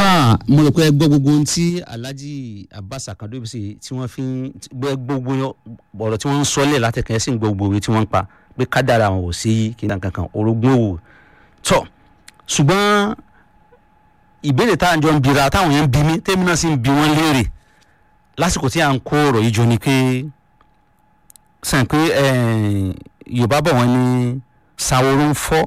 afa mo rò pé ẹ gbọ́ gbogbo ohun tí alhaji abbas akadobisi tí wọ́n fi ń gbọ́ gbogbo ọ̀rọ̀ tí wọ́n ń sọ́lẹ̀ látẹ̀kẹ́ sí gbogbo òwe tí wọ́n ń pa pé kádàrà wọn ò sí yí kí n kankan orogún òwò tọ̀ ṣùgbọ́n ìbéèrè táwọn jọ ń bira táwọn yẹn ń bi mí tẹ́mi náà sì ń bi wọ́n léèrè lásìkò tí à ń kó ọ̀rọ̀ yìí jọ ni pé sàn pé yorùbá bọ̀ wọ́n ní sàwòrán fọ́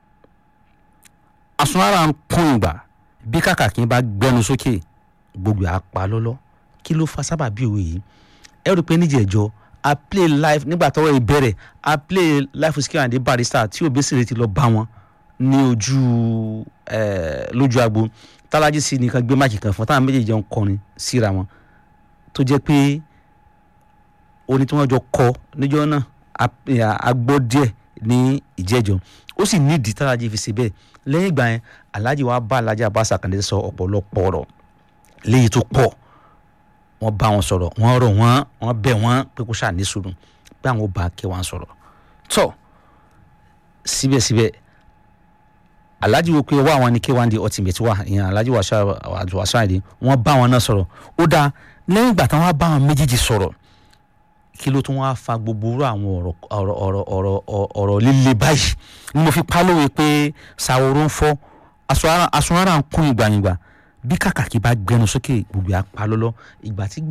asunara ń kún ìgbà bí kàkàkí bá gbẹnu sókè gbogbo àpá lọ́lọ́ kí ló fa sábà bí òwe yìí ẹ rí i pé níjẹ̀jọ́ a play live nígbà tọ́wọ́ ìbẹ̀rẹ̀ a play live with Sikiru Ayinde Barrister tí Obesere ti lọ bá wọn ní ojú lójú agbo tálájí sí nìkan gbé máàkì kan fún táwọn méjèèjì ń kọrin síra wọn tó jẹ́ pé oní tí wọ́n jọ kọ níjọ́ náà a gbọ́ díẹ̀ ní ìjẹ́jọ́ ó sì nídìí tálájí fi ṣe bẹ́ẹ̀ lẹ́yìn ìgbà yẹn alhaji wa bá alhaji abasa kan sọ ọ̀pọ̀lọpọ̀ ọ̀rọ̀ léyìí tó pọ̀ wọ́n bá wọn sọ̀rọ̀ wọ́n rọ̀ wọ́n wọ́n bẹ̀ wọ́n pé kó ṣàní sùúrù pé àwọn bá kẹ́ wọn sọ̀rọ̀ tọ́ síbẹ̀síbẹ̀ alhaji wo pé wá àwọn ní k1 di ultimate wà ìyẹn alhaji wàṣọ àìdí wọ́n bá wọn náà sọ̀rọ̀ ó dáa lẹ́yìn ìgbà táwọn bá wọn méjèèjì sọ̀rọ̀ kí ló tún wá fa gbogbo orú àwọn ọ̀rọ̀ ọ̀rọ̀ ọ̀rọ̀ ọ̀rọ̀ líle báyìí ni mo fi pálówe pé ṣàwòrán ń fọ́ aṣọ ara ń kún ìgbàyìngbà bí kàkàkí bá gbẹnu sókè gbogbo apá lọ́lọ́ ìgbà tí